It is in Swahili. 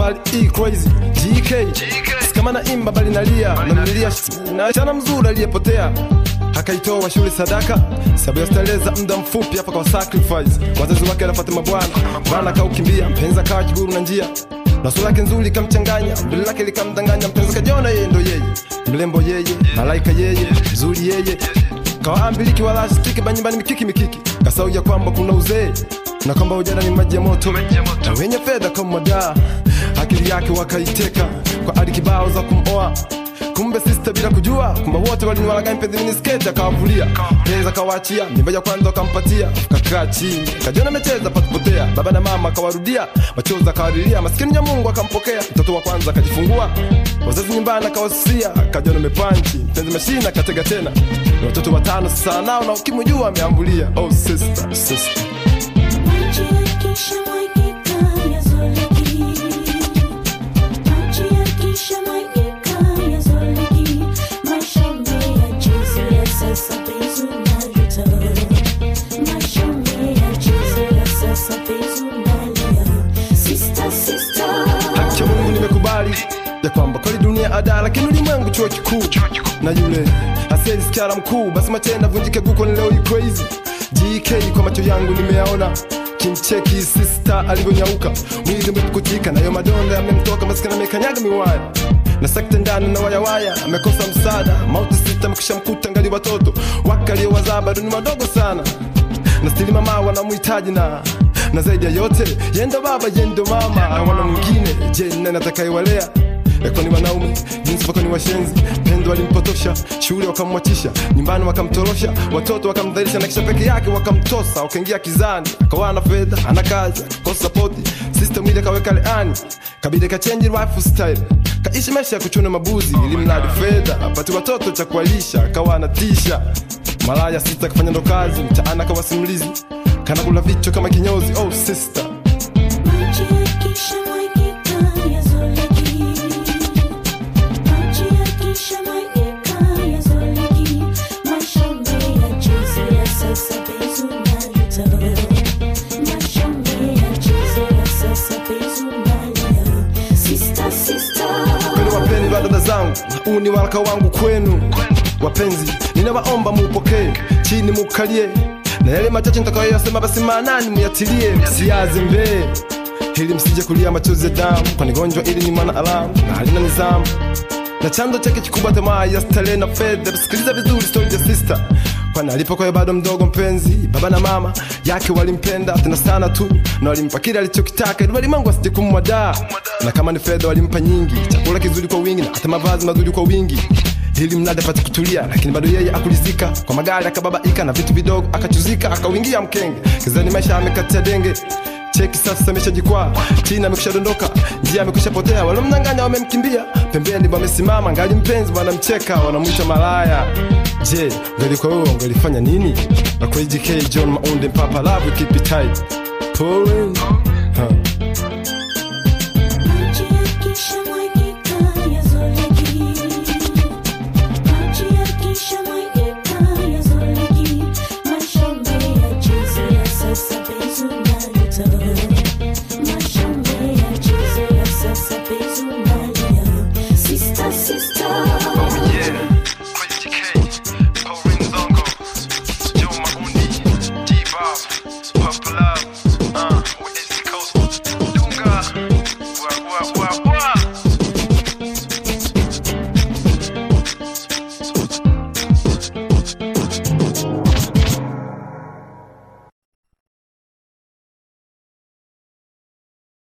habari e crazy GK kama na imba bali nalia namlilia na chana mzuri aliyepotea akaitoa shule sadaka sababu ya starehe za muda mfupi hapa kwa sacrifice wazazi wake anafuata mabwana bana kaukimbia mpenzi akawa kiguru na njia na sura yake nzuri ikamchanganya mbele lake likamdanganya mpenzi kajiona yeye ndo yeye mlembo yeye malaika yeye mzuri yeye kawaambiliki wala asitiki banyumbani mikiki mikiki kasauja kwamba kuna uzee na kwamba ujana ni maji ya moto na wenye fedha kama madaa akili yake wakaiteka kwa adi kibao za kumoa kumbe sister bila kujua kumbe wote waliniwalaga mpenzi mini sketi akawavulia penza akawaachia mimba ya kwanza wakampatia kakaa chini kajiona amecheza patupotea baba na mama akawarudia machozi akawalilia maskini ya mungu akampokea mtoto wa kwanza akajifungua wazazi nyumbani akawasusia kajiona mepanchi mpenzi mashina akatega tena na watoto watano sasa nao na ukimjua ameambulia oh sister sister Maji yakishamwagika yazoleki. Maji yakishamwagika yazoleki. Maisha umeyachezea sasa penzi unajuta. Maisha umeyachezea sasa penzi unalia. Sister, sister. haki ya mungu nimekubali ya kwamba kweli dunia ada lakini ulimwengu chuo kikuu na yule aseli sikiara mkuu basi machenda vunjike guko ni leo ni crazy gk kwa macho yangu nimeyaona kimcheki sista alivyonyauka mwili umepukutika nayo madonda yamemtoka maskini amekanyaga miwaya na sekta ndani na wayawaya amekosa msaada mauti sita amekisha mkuta ngali watoto wakaliowazaa bado ni wadogo sana na stili mama wanamhitaji na na zaidi ya yote yendo baba yendo mama wana mwingine je ni nani atakayewalea Eko ni wanaume jinsi wako ni washenzi pendo walimpotosha shule wakamwachisha nyumbani wakamtorosha watoto wakamdhalisha na kisha peke yake wakamtosa wakaingia kizani akawa na fedha ana kazi akakosa sapoti system ile kaweka leani kabidi kachenji lifestyle kaishi maisha ya kuchuna mabuzi ili mradi fedha apate watoto cha kuwalisha akawa anatisha malaya sita kafanya ndo kazi mtaana kawa simulizi kanakula vichwa kama kinyozi oh sister Maji yakishamwagika yazoleki. Maji yakishamwagika yazoleki. Maisha umeyachezea sasa penzi unajuta. Maisha umeyachezea sasa penzi unalia. Sister, sister. kwenu wapendwa dada zangu huu ni waraka wangu kwenu wapenzi ninawaomba muupokee chini mukalie na yale machache nitakayoyasema basi maanani muyatilie msiyaze mbee ili msije kulia machozi ya damu kwani gonjwa ili ni mwana alamu na halina nizamu na chanzo chake kikubwa tamaa ya starehe na fedha sikiliza vizuri story ya sister kwani alipokuwa bado mdogo mpenzi baba na mama yake walimpenda tena sana tu na walimpa kile alichokitaka ili walimwengu asije kumwadaa na kama ni fedha walimpa nyingi chakula kizuri kwa wingi na hata mavazi mazuri kwa wingi ili mradi apate kutulia lakini bado yeye akulizika kwa magari akababaika na vitu vidogo akachuzika akauingia mkenge kizani maisha amekatia denge cheki sasa ameshajikwaa chini amekusha dondoka njia amekwisha potea walomnyang'anya wamemkimbia pembeni wamesimama ngali mpenzi wanamcheka wanamwita malaya je ungelikuwa wewe ungelifanya nini na kwa JK John Maunde Papa Love keep it tight Pouring